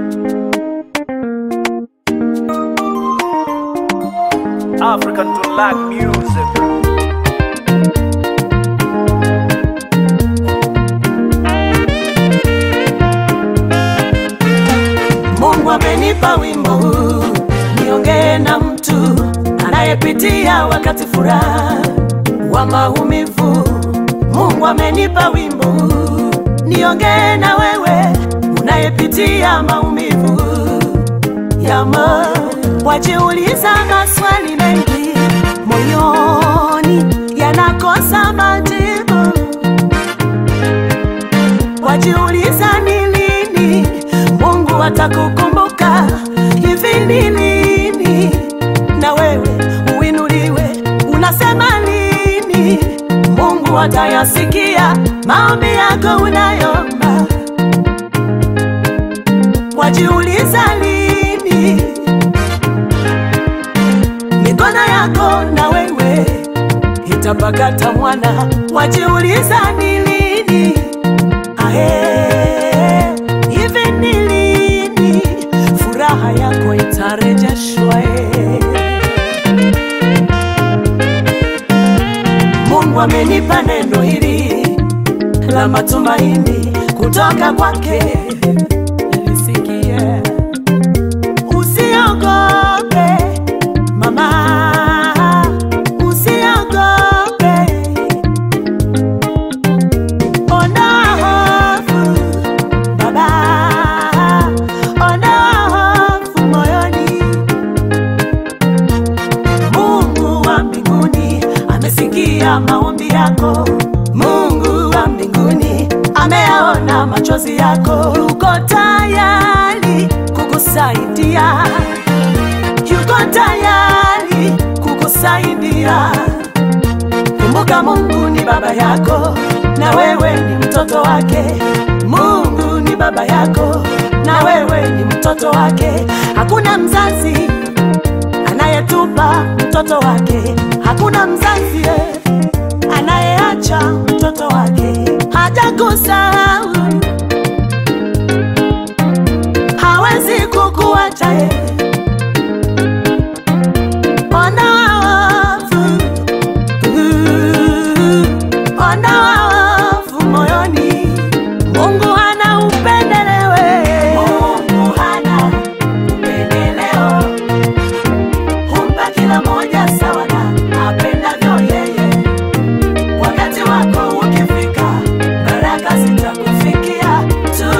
African to like music. Mungu amenipa wimbo huu niongee na mtu anayepitia wakati furaha wa maumivu. Mungu amenipa wimbo huu niongee na wewe unayepitia maumivu ya moyo. Wajiuliza maswali mengi moyoni yanakosa majibu wajiuliza ni lini Mungu atakukumbuka, hivi ni lini na wewe uinuliwe? Unasema lini Mungu atayasikia maombi yako unayomba? Wajiuliza lini mikono yako na wewe itapakata mwana? Wajiuliza ni lini Ahe, hivi ni lini furaha yako itarejeshwa? eh? Mungu amenipa neno hili la matumaini kutoka kwake, lisikie. Usiogope mama, usiogope Ondoa hofu baba, ondoa hofu moyoni. Mungu wa mbinguni amesikia maombi yako. Mungu wa mbinguni ameyaona machozi yako, yuko tayari kukusaidia, yuko tayari kukusaidia. Kumbuka Mungu ni baba yako na wewe ni mtoto wake. Mungu ni baba yako na wewe ni mtoto wake. Hakuna mzazi anayetupa mtoto wake, hakuna mzazi eh, anayeacha mtoto wake. Hajakusahau, hawezi kukuacha eh. Ondoa hofu ondoa hofu moyoni. Mungu hana upendelewe, Mungu hana upendeleo, humpa kila moja sawa na apendavyo yeye. Wakati wako ukifika, baraka zitakufikia tu.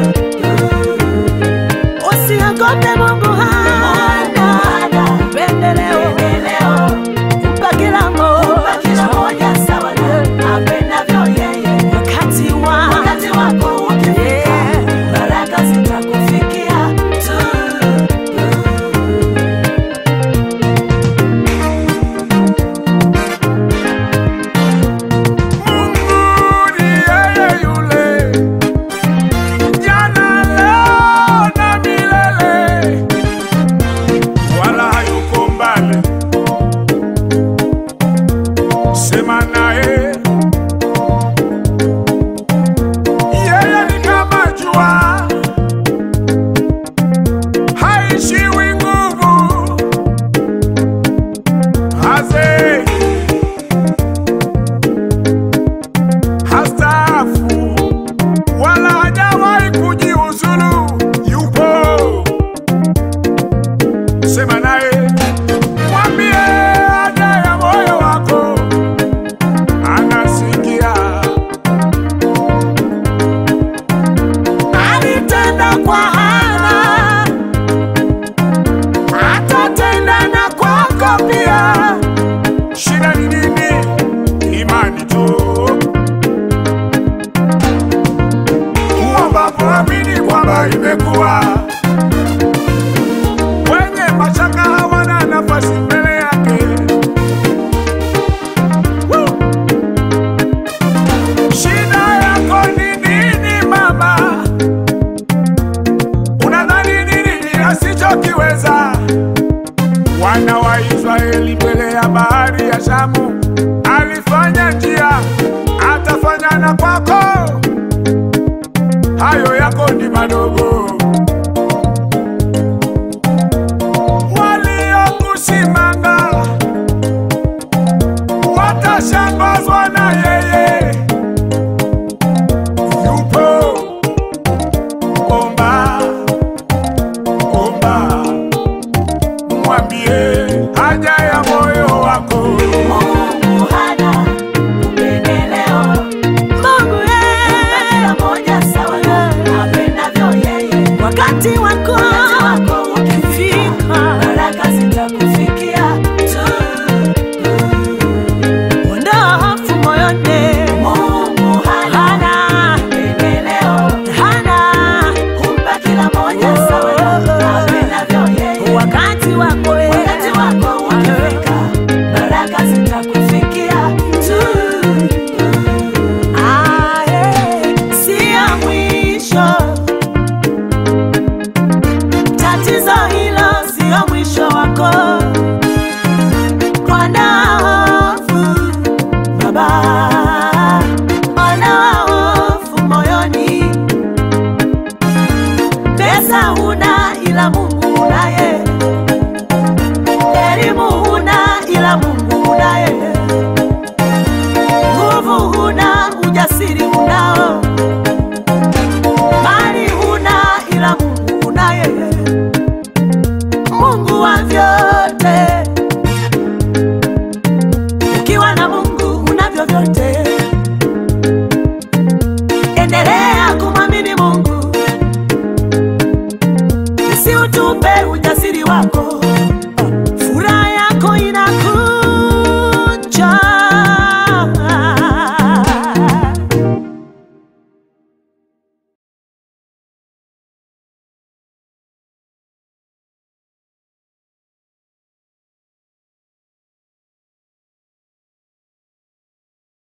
Usiogope, Mungu hana upendeleo, humpa kila moja sawa na apendavyo yeye. Wakati wa wakati wako ukifika, baraka zitakufikia tu. Mungu ni yeye yule, jana, leo na milele, wala hayuko mbali. Sema naye, yeye ni kama jua, haishiwi nguvu, hazeki hastaafu wala hajawahi kujiuzulu, yupo. Sema naye, mwambie haja ya moyo wako, anasikia. Alitenda kwa Hana, atatenda na kwako pia. Shida ni nini? Imani tu. Uombapo amini kwamba imekuwa. Wenye mashaka hawana nafasi mbele yake. Woo! Shida yako ni nini mama? Unadhani ni nini asichokiweza? Wana wa Israeli mbele ya bahari ya Shamu alifanya njia, atafanya na kwako. Hayo yako ni madogo, wakati wako eh. wakati wako ukifika, baraka zitakufikia tu. Ah, eh, si ya mwisho. Tatizo hilo sio mwisho wako. Ondoa hofu Baba, ondoa hofu moyoni. Pesa huna ila Mungu unaye,